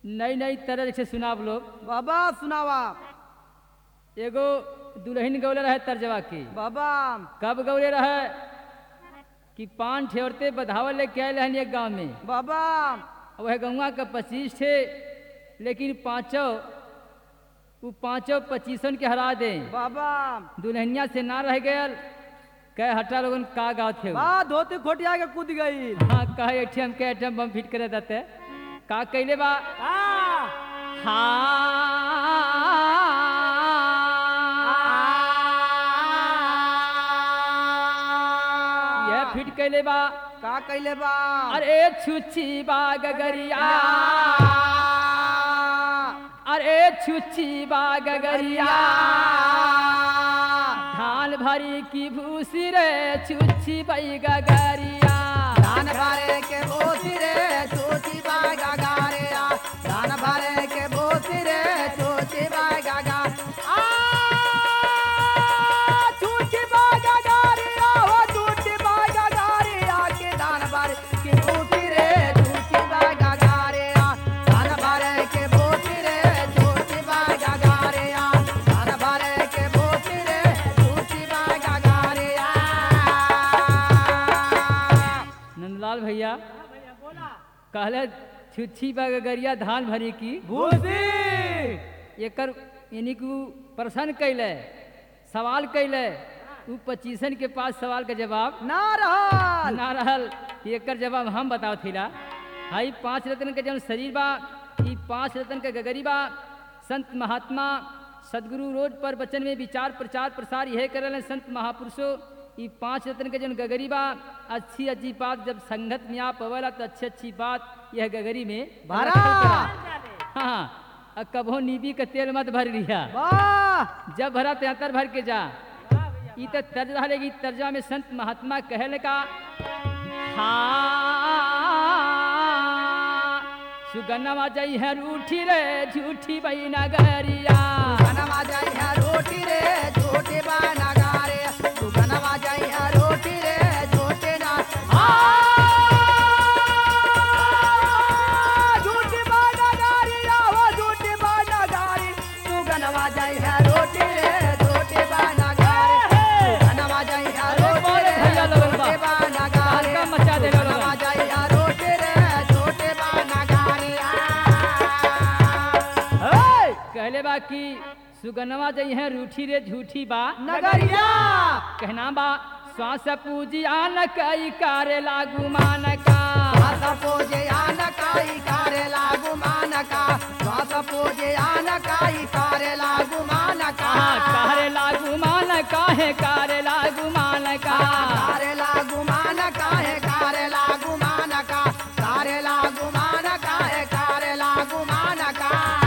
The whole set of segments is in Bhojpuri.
नई नई तरह से सुनाब लोग बाबा सुनावा एगो दुल्हन गौले रहे तर्जवा की बाबा कब गौले रहे कि पान ठेवरते बधावल लेके आए रहन एक गांव में बाबा वह गौवा का पच्चीस थे लेकिन पाँचों वो पाँचों पच्चीसन के हरा दे बाबा दुल्हनिया से ना रह गयल कह हटा लोगन का गाँव थे वो। बा धोती खोटिया के कूद गई हाँ कहे एटीएम के एटीएम बम फिट करे देते का कैले बा हाँ यह फिट कैले बा का कैले बा अरे छुच्छी बा गगरिया अरे छुच्छी बा गगरिया धान भरी की भूसी रे छुच्छी बई गगरिया धान भरे के बोती रे चोची बागा गारे आ धान भरे के बोती रे चोची बागा गा आ चोची बागा गारे आ हो चोची बागा गारे आ के धान भरे के बोती रे चोची बागा गारे आ धान भरे के बोती रे चोची बागा गारे आ धान भरे के बोती रे चोची बागा गारे आ नंदलाल भैया कहले छुच्छी बा गगरिया धान भरी की भूसी एकर यानी कि उ प्रश्न कैले सवाल कैले उ पच्चीसन के पास सवाल का जवाब ना रहल ना रहल कि एकर जवाब हम बताओ थिला हाई पांच रत्न के जौन शरीर बा ई पांच रत्न के गगरी बा संत महात्मा सदगुरु रोज पर वचन में विचार प्रचार प्रसार यह करल संत महापुरुषों ई पांच रत्न के जौन गगरी बा अच्छी अच्छी बात जब संगत में आप अवला तो अच्छी अच्छी बात यह गगरी में भरा। रखल करा। हाँ अब कभो नीबी का तेल मत भर लिया वाह जब भरा त्यातर भर के जा ई तो तर्ज रहेगी तर्जा में संत महात्मा कहल का हाँ सुगन्नवा जई है रूठी रे झूठी बई नगरिया बनवा जाई है रोटी रे छोटे बाना गारे तू बनवा जाई है रोटी रे छोटे ना आ झूठी बाना गारी आहो झूठी बाना गारी तू बनवा जाई है रोटी रे छोटे बाना गारे तू बनवा जाई है रोटी रे भैया लोगन बा। छोटे बाना गारे हल्का मचा दे लोगन। बनवा जाई है रोटी रे छोटे बाना गारे आ हे कहले बा कि सुगन्नवा जई है रूठी रे झूठी बा नगरिया कहना बा श्वास पूजी आन कई कारे लागू मान का శ్వాస పూజ ఆనకాయి కారెలాగు మానక శ్వాస పూజ ఆనకాయి కారెలాగు మానక हाँ, कारे लागू मान काहे कारे लागू मान का కారెలాగు మానక హే కారెలాగు మానక కారెలాగు మానక హే కారెలాగు మానక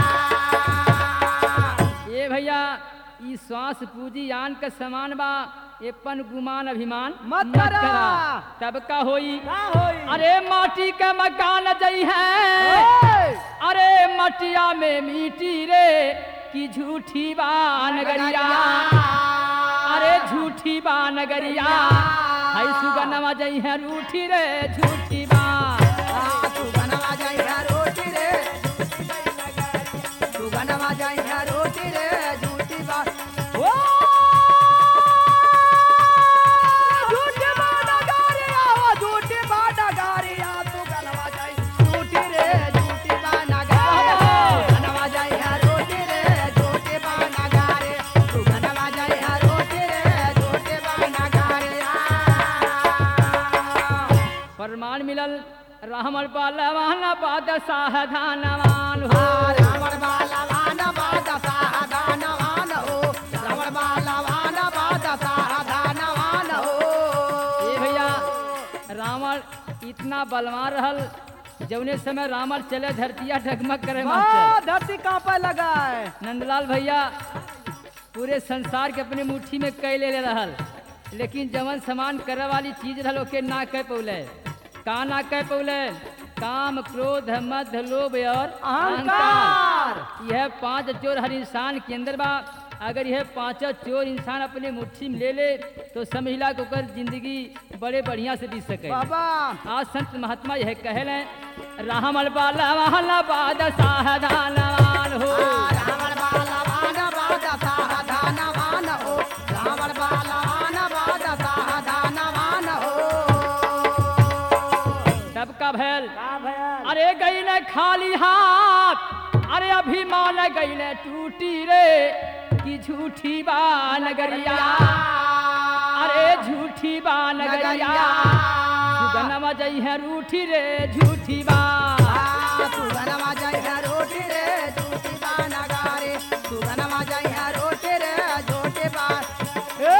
ये भैया ई श्वास पूजी आन का समान बा एपन गुमान अभिमान मत करा। तब का होई का होई अरे माटी का मकान जई है ओए! अरे मटिया में मिट्टी रे की झूठी बा नगरिया अरे झूठी बा नगरिया हाय सुगनमा जई है रूठी रे झूठी बा आ, तू बनवा जाई है रोटी रे तू बनवा जाई है रोटी रे झूठी बात ओ झूठी बात गारी आओ झूठी बात गारी आ तू बनवा जाई झूठी रे झूठी बात गारी बनवा जाई है रोटी रे झूठी बात गारी तू बनवा जाई है रोटी रे झूठी बात गारी आ प्रमाण मिलल रामल पालवान पाद साधनवान हो रावण बालवान बाद साधनवान हो रावण बालवान बाद साधनवान हो ए भैया रावण इतना बलवान रहल जौने समय रावण चले धरतिया ढगमग करे वाह, मास्टर धरती कांपे लगा है नंदलाल भैया पूरे संसार के अपने मुट्ठी में कई ले ले रहल लेकिन जवन समान करे वाली चीज रहल ओके ना कह पौले का ना कह पौले काम क्रोध मद लोभ और अहंकार। यह पांच चोर हर इंसान के अंदर बा अगर यह पांचों चोर इंसान अपने मुट्ठी में ले ले तो समझला को कर जिंदगी बड़े बढ़िया से बीत सके बाबा आज संत महात्मा यह कहल हैं रामल बाला वाला बाद साहदानवान हो रावण बालवान बाद साधनवान हो रावण बालवान बाद साधनवान हो तब का भैल का भयल अरे गईले खाली हाथ अरे अभिमान गईले टूटी रे की झूठी बा नगरिया अरे झूठी बा नगरिया सुगनमा जई है रूठी रे झूठी बा सुगनमा जय है रोटी रे झूठी बा नगारे सुगनमा जय है रोटी रे झूठी बा ए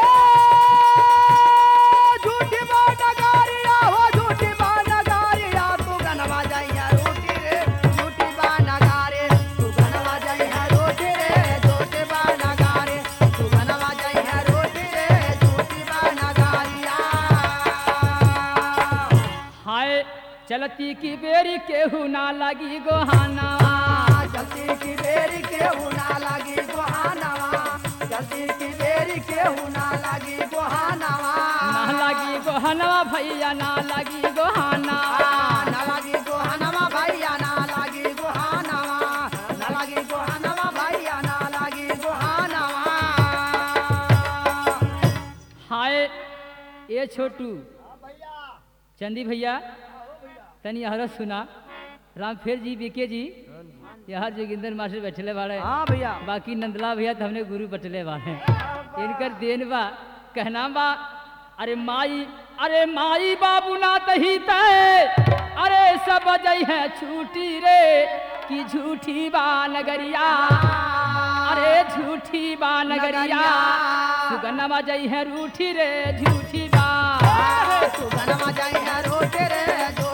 झूठी बा नगारिया हो झूठी बा नगारिया सुगनमा जय है रोटी रे झूठी बा नगारे सुगनमा जय है रोटी रे झूठी बा नगारे सुगनमा जय है रोटी रे झूठी बा नगारिया हाय चलती की बेरी केहू ना लगी गोहाना जल्दी की बेरी केहू ना लगी गोहानवा जल्दी की बेरी केहू ना लगी गोहानवा ना लगी गोहनवा भैया ना लगी गोहाना ना लगी गोहानवा भैया ना लगी गोहानवा ना लगी गोहानवा भैया ना लगी गोहानवा हाय ए छोटू चंदी भैया तनी हरत सुना रामफेर जी बीके जी यहाँ जोगिंदर मास्टर बैठले बाड़े हाँ भैया बाकी नंदला भैया तो हमने गुरु बटले बाड़े इनकर देन बा कहना बा अरे माई अरे माई बाबू ना तही तय अरे सब जई है छूटी रे की झूठी बा नगरिया अरे झूठी बा नगरिया सुगनमा जई है रूठी रे झूठी बा सुगनमा जय है रोटे रे